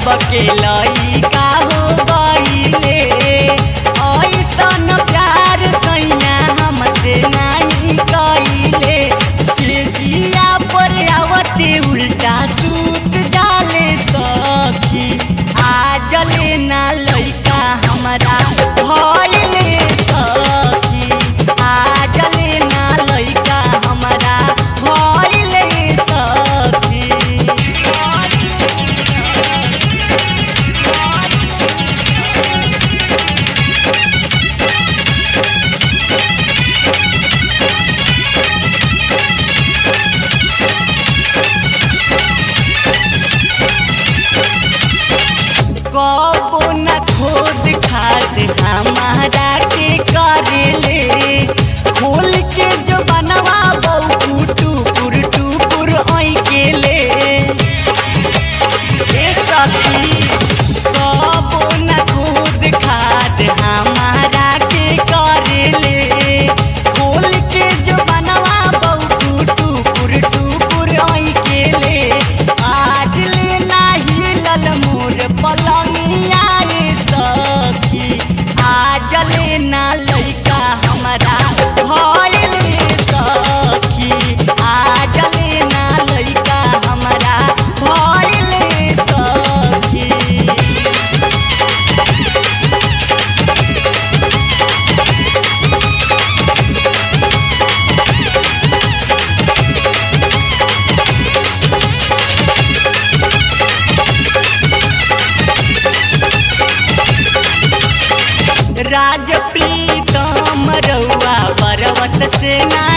सबके लइका हो गईले ऐसन प्यार सैया हमसे नहीं कइले से जिया पर आवते उल्टा सूत डाले सखी आजले ना लइका हमरा भइले सखी आजले ना लइका हमरा भइले सखी कबो न खोद खाद हमारा के करेले खोल के जो बनवा बहू टुकुर टुकुर ओई के ले ए सखी कबो न खोद खाद हमारा के करेले खोल के जो बनवा बहू टुकुर टुकुर ओई के ले आज ले नाही लल मोर पलंगिया रे सखी आज ले ना लइका हमरा भइले सखी आज ले ना लइका हमरा भइले सखी राज प्रीतम रउआ पर्वत से ना